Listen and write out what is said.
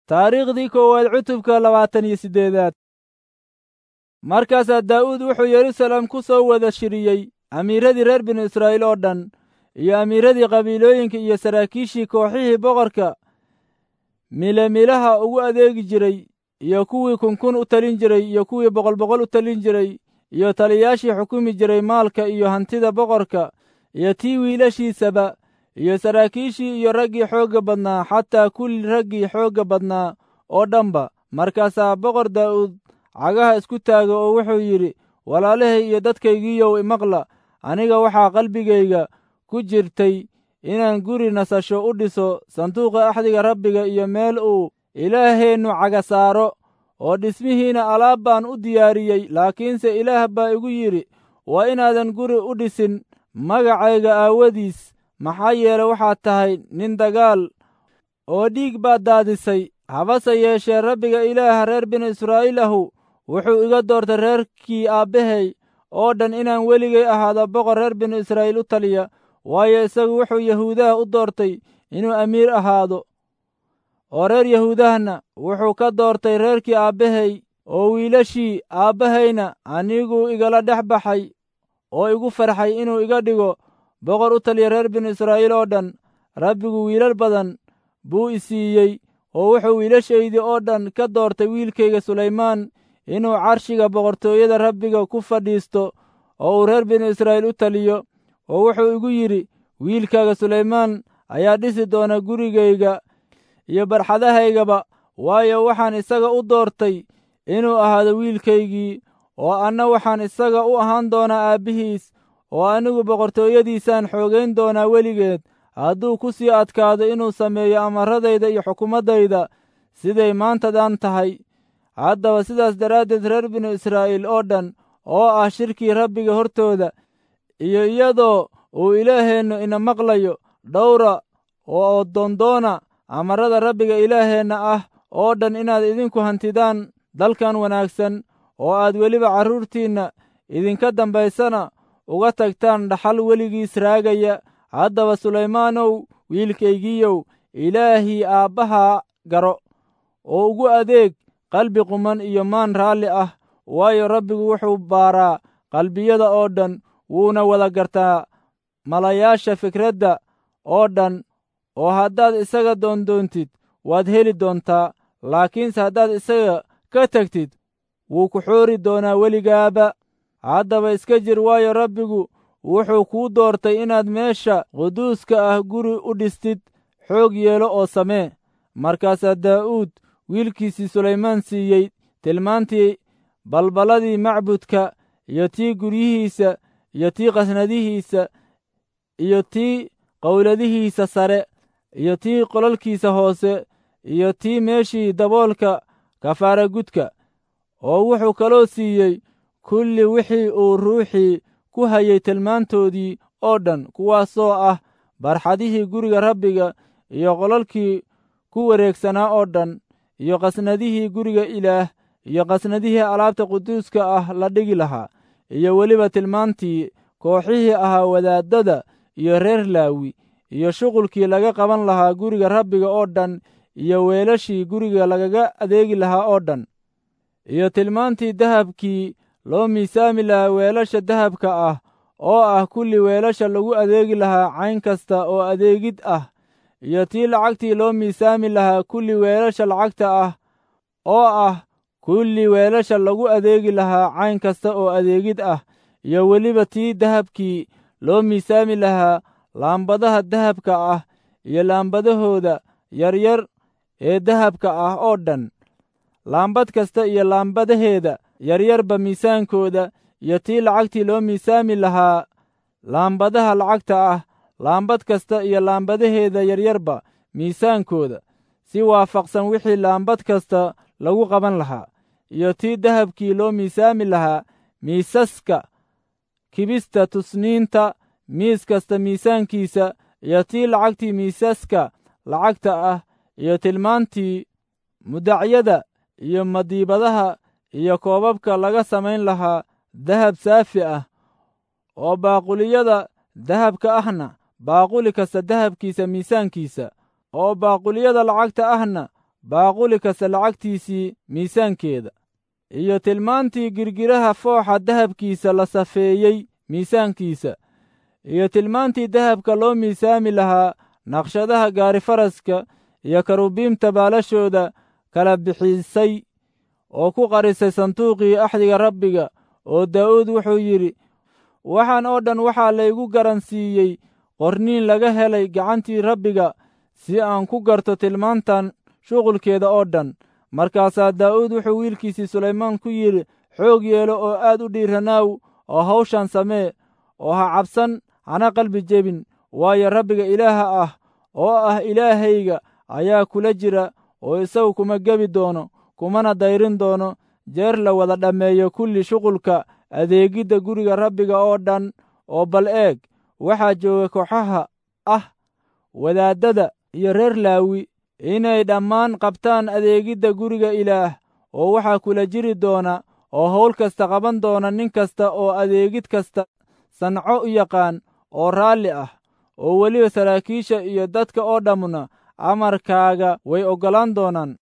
taariikhdii koowaad cutubka labaatan iyo siddeedaad markaasaa daa'uud wuxuu yeruusaalem ku soo wada shiriyey amiiradii reer binu israa'iil oo dhan iyo amiiradii qabiilooyinka iyo saraakiishii kooxihii boqorka milemilaha ugu adeegi jiray iyo kuwii kunkun u talin jiray iyo kuwii boqol boqol u talin jiray iyo taliyaashii xukumi jiray maalka iyo hantida boqorka iyo tii wiilashiisaba iyo saraakiishii iyo raggii xoogga badnaa xataa kulli raggii xoogga badnaa oo dhanba markaasaa boqor daa'uud cagaha isku taaga oo wuxuu yidhi walaalahay iyo dadkaygiiyow imaqla aniga waxaa qalbigayga ku jirtay inaan guri nasasho u dhiso sanduuqa axdiga rabbiga iyo meel uu ilaaheennu caga saaro oo dhismihiina alaab baan u diyaariyey laakiinse ilaah baa igu yidhi waa inaadan guri u dhisin magacayga aawadiis maxaa yeele waxaad tahay nin dagaal oo dhiig baad daadisay habase yeeshee rabbiga ilaaha reer binu israa'iil ahu wuxuu iga doortay reerkii aabbahay oo dhan inaan weligay ahaado boqor reer binu israa'iil u taliya waayo isagu wuxuu yahuudaha u doortay inuu amiir ahaado oo reer yahuudahna wuxuu ka doortay reerkii aabbahay oo wiilashii aabbahayna aniguu igala dhex baxay oo igu farxay inuu iga dhigo boqor u taliya reer binu israa'iil oo dhan rabbigu wiilal badan buu i siiyey oo wuxuu wiilashaydii oo dhan ka doortay wiilkayga sulaymaan inuu carshiga boqortooyada rabbiga ku fadhiisto oo uu reer binu israa'iil u taliyo oo wuxuu igu yidhi wiilkaaga sulaymaan ayaa dhisi doona gurigayga iyo barxadahaygaba waayo waxaan isaga u doortay inuu ahaado wiilkaygii oo anna waxaan isaga u ahaan doonaa aabbihiis oo anigu boqortooyadiisaan xoogayn doonaa weligeed hadduu ku sii adkaado inuu sameeyo amaradayda iyo xukumaddayda siday maantadan tahay haddaba sidaas daraaddeed reer binu israa'iil oo dhan oo ah shirkii rabbiga hortooda iyo iyadoo uu ilaaheennu ina maqlayo dhowra oo doondoona amarada rabbiga ilaaheenna ah oo dhan inaad idinku hantidaan dalkan wanaagsan oo aad weliba carruurtiinna idinka dambaysana uga tagtaan dhaxal weligiis raagaya haddaba sulaymaanow wiilkaygiiyow ilaahii aabbahaa garo oo ugu adeeg qalbi quman iyo maan raalli ah waayo rabbigu wuxuu baaraa qalbiyada oo dhan wuuna wada gartaa malayaasha fikradda oo dhan oo haddaad isaga doondoontid waad heli doontaa laakiinse haddaad isaga ka tegtid wuu ku xoori doonaa weligaaba haddaba iska jir waayo rabbigu wuxuu kuu doortay inaad meesha quduuska ah guri u dhistid xoog yeelo oo samee markaasaa daa'uud wiilkiisii sulaymaan siiyey tilmaantii balballadii macbudka iyo tii guryihiisa iyo tii qasnadihiisa iyo tii qowladihiisa sare iyo tii qolalkiisa hoose iyo tii meeshii daboolka kafaara gudka oo wuxuu kaloo siiyey kulli wixii uu ruuxii ku hayay tilmaantoodii oo dhan kuwaasoo ah barxadihii guriga rabbiga iyo qolalkii ku wareegsanaa oo dhan iyo qasnadihii guriga ilaah iyo qasnadihii alaabta quduuska ah la dhigi lahaa iyo weliba tilmaantii kooxihii ahaa wadaaddada iyo reer laawi iyo shuqulkii laga qaban lahaa guriga rabbiga oo dhan iyo weelashii guriga lagaga adeegi lahaa oo dhan iyo tilmaantii dahabkii loo miisaami lahaa weelasha dahabka ah oo ah kulli weelasha lagu adeegi lahaa cayn kasta oo adeegid ah iyo tii lacagtii loo miisaami lahaa kulli weelasha lacagta ah oo ah kulli weelasha lagu adeegi lahaa cayn kasta oo adeegid ah iyo weliba tii dahabkii loo miisaami lahaa laambadaha dahabka ah iyo laambadahooda yaryar ee dahabka ah oo dhan laambad kasta iyo laambadaheeda yaryarba miisaankooda iyo tii lacagtii loo miisaami lahaa laambadaha lacagta ah laambad kasta iyo laambadaheeda yaryarba miisaankooda si waafaqsan wixii laambad kasta lagu qaban lahaa iyo tii dahabkii loo miisaami lahaa miisaska kibista tusniinta miis kasta miisaankiisa iyo tii lacagtii miisaska lacagta ah iyo tilmaantii mudacyada iyo madiibadaha iyo koobabka laga samayn lahaa dahab saafi ah oo baaquliyada dahabka ahna baaquli kasta dahabkiisa miisaankiisa oo baaquliyada lacagta ahna baaquli kasta lacagtiisii miisaankeeda iyo tilmaantii girgiraha fooxa dahabkiisa la safeeyey miisaankiisa iyo tilmaantii dahabka loo miisaami lahaa naqshadaha gaarifaraska iyo karubiimta baalashooda kala bixisay oo ku qarisay sanduuqii axdiga rabbiga oo daa'uud wuxuu yidhi waxaan oo dhan waxaa laygu garansiiyey qorniin laga helay gacantii rabbiga si aan ku garto tilmaantan shuqulkeeda oo dhan markaasaa daa'uud wuxuu wiilkiisii sulaymaan ku yidhi xoog yeelo oo aad u dhiiranaaw oo hawshan samee oo ha cabsan hana qalbi jebin waayo rabbiga ilaaha ah oo ah ilaahayga ayaa kula jira oo isagu kuma gebi doono kumana dayrin doono jeer la wada dhammeeyo kulli shuqulka adeegidda guriga rabbiga oo dhan oo bal eeg waxaa jooga kooxaha ah wadaaddada iyo reer laawi inay dhammaan qabtaan adeegidda guriga ilaah oo waxaa kula jiri doona oo hawl kasta qaban doona nin kasta oo adeegid kasta sanco u yaqaan oo raalli ah oo weliba saraakiisha iyo dadka oo dhammuna amarkaaga way oggolaan doonaan